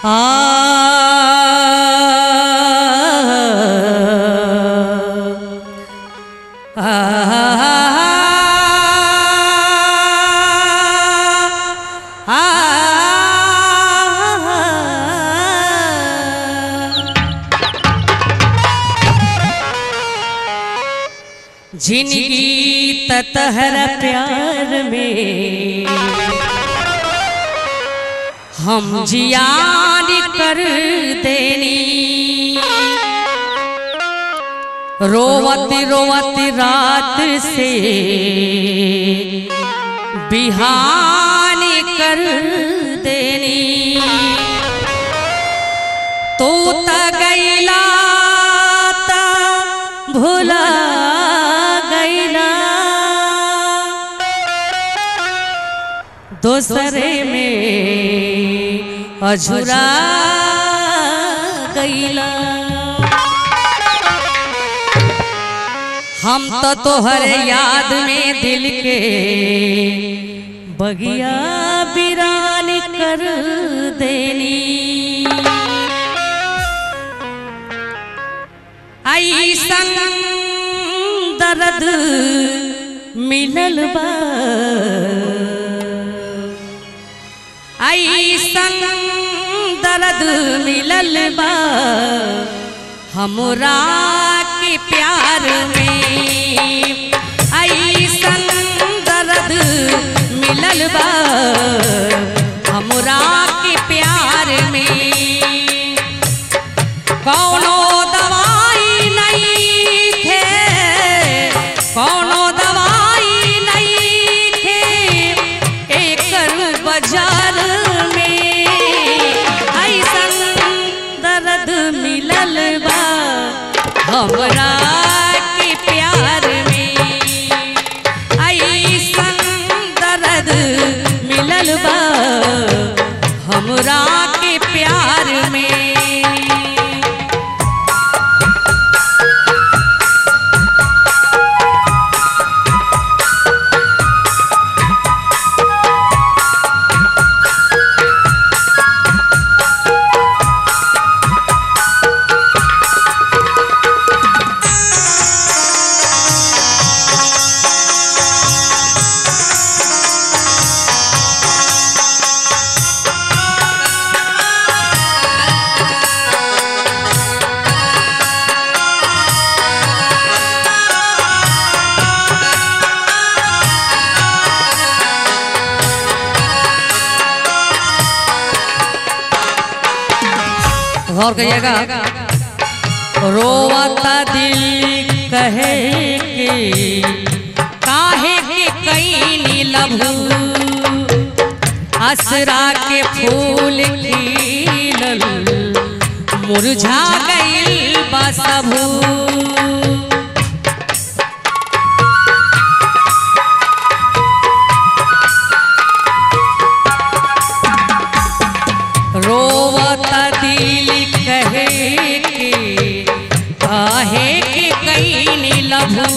जिनकी ततहर प्यार में हम जियान कर देनी रोवत रोवत रात से बिहान कर देनी तू त गैला ता भुला गैला दोसरे में अझुरा गैला हम तो तोहर याद में दिल के बगिया बिरान कर देनी ऐसन दर्द मिलल बा ऐसन दर्द मिलल बा हमरा के प्यार में ऐसन दर्द मिलल बा हमरा के प्यार में कौनो दवाई नहीं थे कौनो दवाई नहीं थे एकर बाजार में ऐसन दर्द मिलल बा हमरा के प्यार में ऐसन दर्द मिलल बा हमरा के प्यार में गौर करिएगा रोवता दिल कहे के काहे के कई लभू असरा के फूल खिलल मुरझा गइल बा सबू रोवता दिल कहे के काहे के कई लभू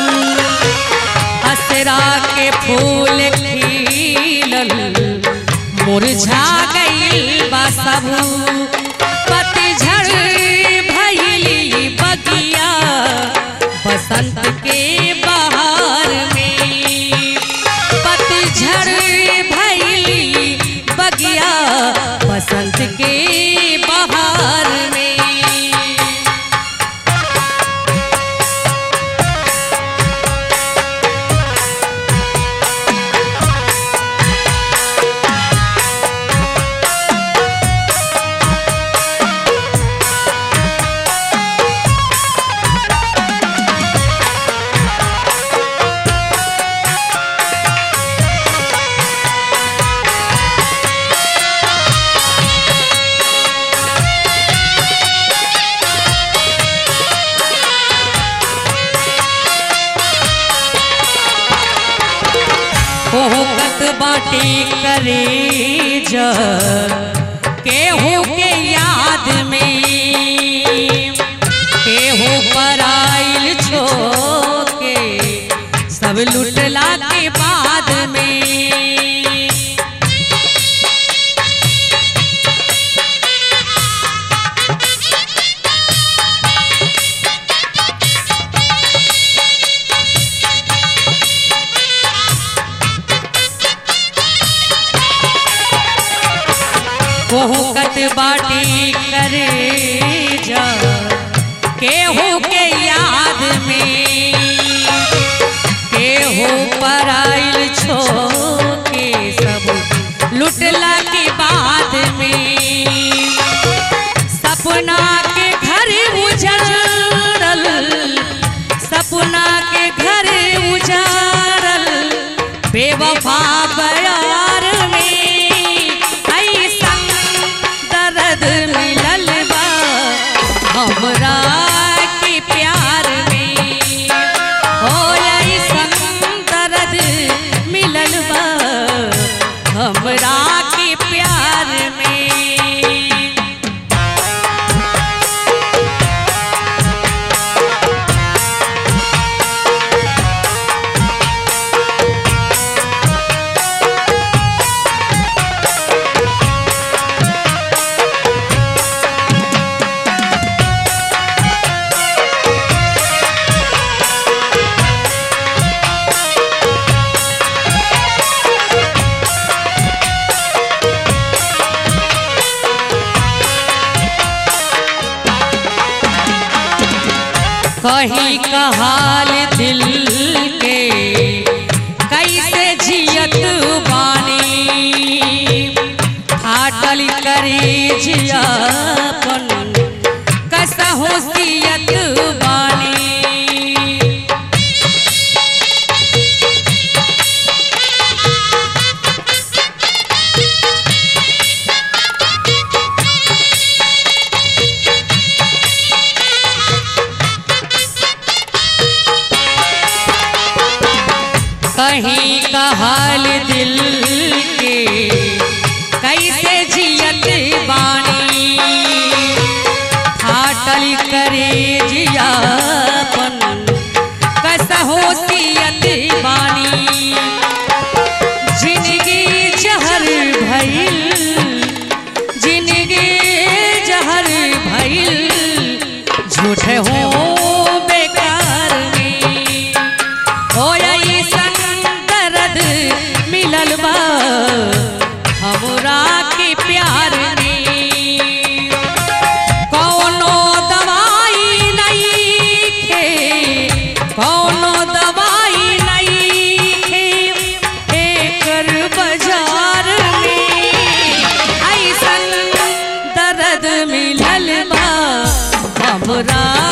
असरा के फूल खिलल मुरझा गइल बा सबू पतझड़ भइली बगिया बसंत के बहार में पतझड़ भइली बगिया बसंत के बहार में होकत बाटी करे ज केहू के याद में केहू पर आइल छो के सब लुटला के बाद में कोहकत बाटी करे जा केहू के याद में केहू पराइल छो के सब लुटला के बाद में सपना के घर उजाड़ल सपना के घर उजाड़ल बेवफा बयार में ऐसन दर्द मिलल बा हमरा के प्यार में हो ऐसन दर्द मिलल बा हमरा के प्यार में कहीं कहाल दिल के कैसे जियत बानी फाटल करे जियापन कसहो सियत बानी कहीं का हाल दिल के कैसे जियत बानी फाटल करे जियापन कसहो सियत बानी जिंदगी जहर भइल जिंदगी जहर भइल झूठे हो बेकार में हो ऐसन दर्द मिलल बा हमरा के प्यार में कौनो दवाई नहीं खे कौनो दवाई नहीं खे एकर बाजार में ऐसन दर्द मिलल बा हमरा